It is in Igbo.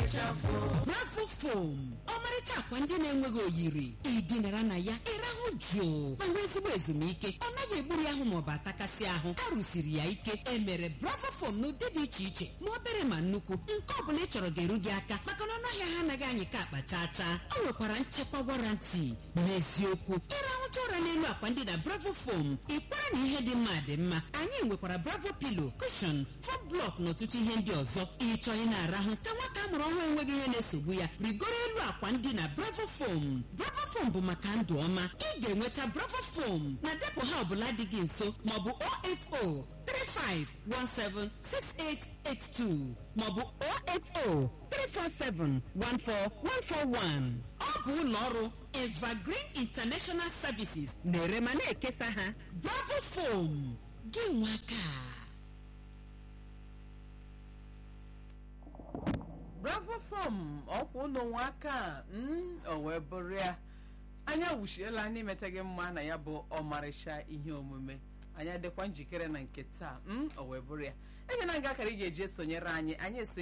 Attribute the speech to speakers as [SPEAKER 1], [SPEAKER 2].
[SPEAKER 1] bravo fom ọmarịcha akwa ndị na-enweghị oyiri ịdịnara na ya ịrahụ jụụ ma nwee ezigbo ezumike ọ naghị egburu ahụ maọbụ atakasị ahụ a rụsiri ya ike emere bravo fom n'ụdị dị iche iche ma obere ma nnukwu nke ọ bụla ị chọrọ ga-eru gị aka maka na ọnụahịa ha anaghị anyị ka akpa chaa chaa ọ nwekwara nchekwa warantị n'eziokwu ịrahụcha ụra n'elu akwa ndị na bravo fom ịkwara na ihe dị mma dị mma anyị nwekwara bravo pilo kushon fom blọk na ọtụtụ ihe ndị ọzọ ịchọ ị na-arahụ ka nwata amụrụ ọhụrụ enweghị ihe na-esogbu ya rigoro elu akwa ndị na bravo fom bravo fom bụ maka ndụ ọma ị ga-enweta bravo fom na depụ ha ọbụla dị gị nso maọbụ 080 35176882 maọbụ 080 347 14141 ọ bụ ụlọ ọrụ evergreen international services na-ere ma na-ekesa ha bravo fom gị nwaka
[SPEAKER 2] bravo fom ọkwa ụlọ nwa aka mm, o wee bụrụ ya anya wuchiela anyị imeta gị mma na ya bụ ọmarịcha ihe omume anyị adịkwa njikere na nke taa mm, o wee bụrụ ya ege na nga akara ị ga-eji esonyere anyị anyị esi